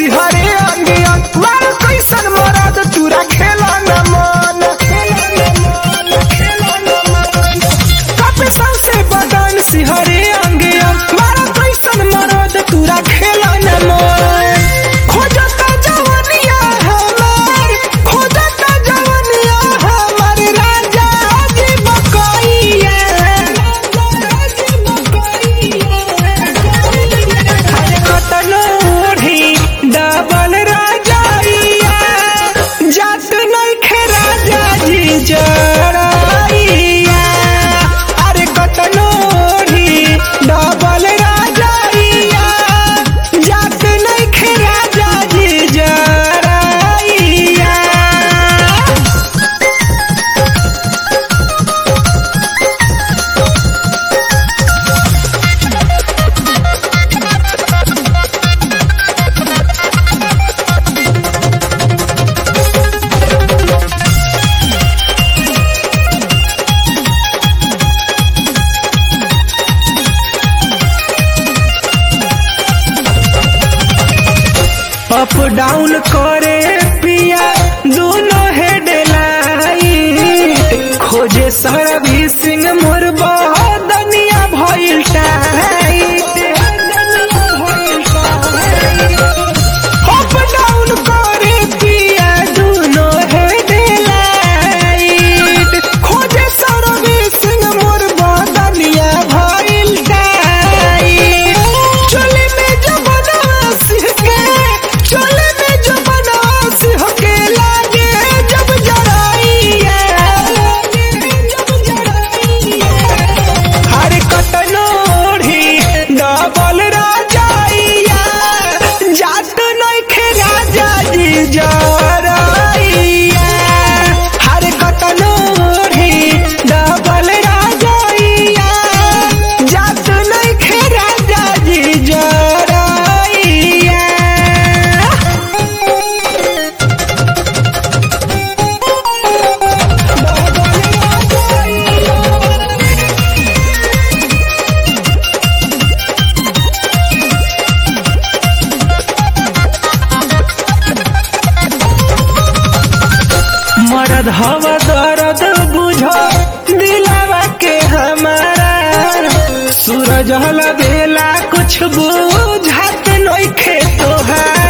सिहरे अंगिया मार कैसन मरद तुरा खेला न मन कपे सौसे बदन सिहरे अंगिया मार कैसन मरद तुरा खेला न मन खोजता जवनिया हमार खोजता जवनिया हमार राजा जी बकैया कतनोढ़ी डबल राजाइया जात नइखे राजा जी जराइया अरे कतनोढ़ी डबल राजाइया जात नइखे राजा जी जराइया अप डाउन करे पिया दोनों हेड लाइट खोजे सर्विसिंग मोर बदनिया भइल टाइट अप डाउन करे पिया दोनों हेड लाइट खोजे सर्विसिंग मोर बदनिया भइल टाइट चले में जो बनास के चले में जो बनास होके लागे जब जराइया जब जराइया हर कतनोढ़ी डबल राजाइया जात नइखे राजा जी जराइया हर कतनोढ़ी डबल राजाइया जात नइखे राजा जी जराइया मरद हवा दर्द बुझो दिलावा के हमारा सूरज हला बेला कुछ बुझात नइखे तोहार